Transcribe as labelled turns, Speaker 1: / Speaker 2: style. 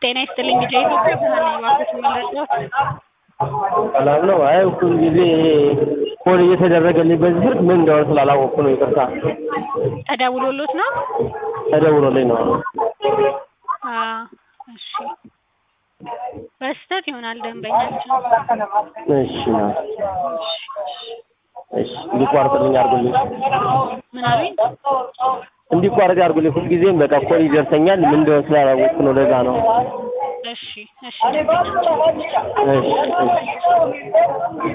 Speaker 1: ጤና ይስጥልኝ ልጄ ኢትዮጵያ ብርሃን ነኝ እባክዎትን መለስዎት
Speaker 2: ሰላም ነው? አይ ሁል ጊዜ ኮል እየተደረገልኝ በዚህ ስልክ ምን እንደሆነ ስላላወቅኩ ነው ይቅርታ።
Speaker 1: ተደውሎልዎት ነው?
Speaker 2: ተደውሎልኝ ነው።
Speaker 1: አዎ እሺ በስህተት ይሆናል ደንበኛችን
Speaker 2: እሺ ነው። እሺ እንዲቋረጥልኝ አድርጉልኝ።
Speaker 1: ምን አሉኝ?
Speaker 2: እንዲቋረጥ ያድርጉልኝ። ሁልጊዜም በቃ ኮል ይደርሰኛል ምን እንደሆነ ስላላወቅኩ ነው ለዛ ነው።
Speaker 1: እሺ እሺ ደንበኛችን
Speaker 2: እሺ እሺ